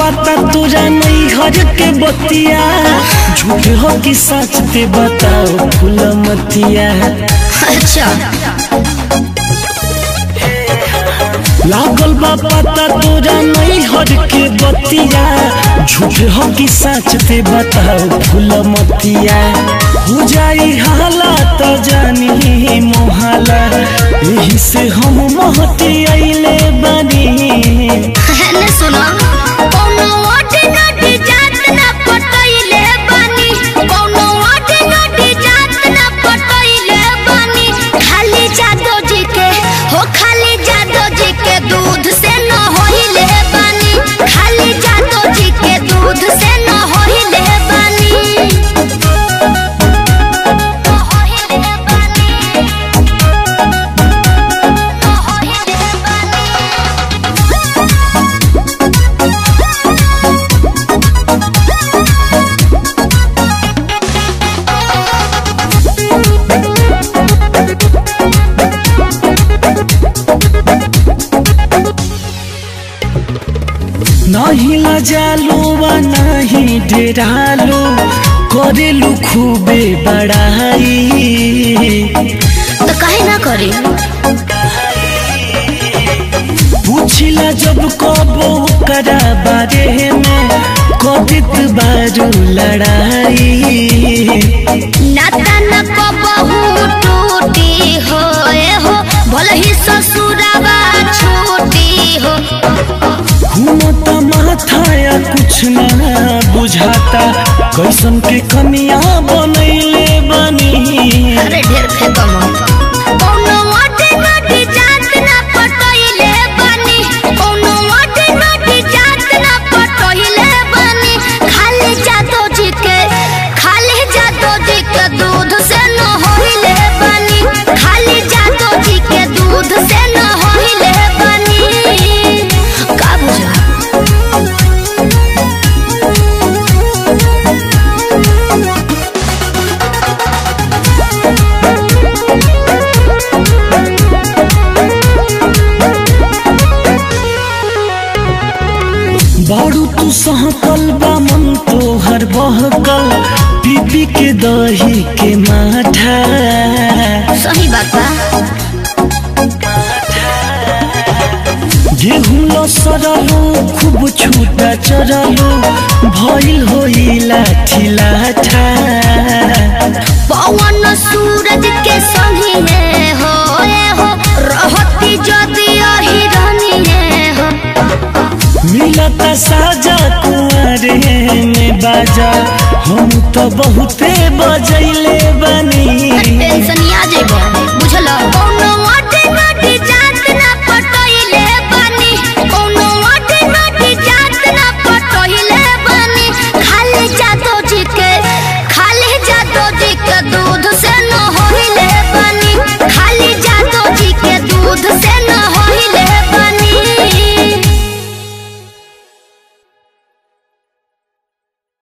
पता तोरा नहीं घर के बतिया झूठ हो कि सच ते बताओ फूल मतिया अच्छा लागल बा पता तोरा नहीं हर के बतिया झूठ हो कि सच ते बताओ फूल मतिया हो जाई हाला तो जानी मोहाला यही से हम महती अइले बनी ने सुनो कौनो ओटी नोटी जात ना पटइले बानी कौनो ओटी नोटी जात ना पटइले बानी खाली जादो जी के हो खाली जादो जी के दूध से न होइले बानी खाली जादो जी के दूध से न होइले बानी न होइले बानी न होइले बानी नहीं लजालो वा नहीं डेरालो करेलू खूबे बड़ाई तो कहे ना करी पूछिला जब कबो करा बारे में कदित बारू लड़ाई नाता न को बहु टूटी हो ए हो भले ही ससुरावा छूटी हो घूमता माथा या कुछ ना बुझाता कैसन के कमिया बनैले बनी अरे ढेर फेंको मत कौनो वाटे नटी जात ना पटइले बनी कौनो वाटे नटी जात ना पटइले बनी खाली जादो जी के खाली जादो जी के दूध से न होइले बनी खाली जादो जी के दूध से न होइले बनी का बुझा बारू तू सहकल बा मन तोहर बहकल पीपी के दही के माठा सही बात बा गेहूं ल सरलो खूब छूटा चरलो भइल होई लाठी लाठा पवन सूरज के संगी है हो ए हो रहती जदि अही रहनी है हो मिलता साजा कुआरे में बाजा हम तो बहुते बजैले बनी टेंशन आ जेबो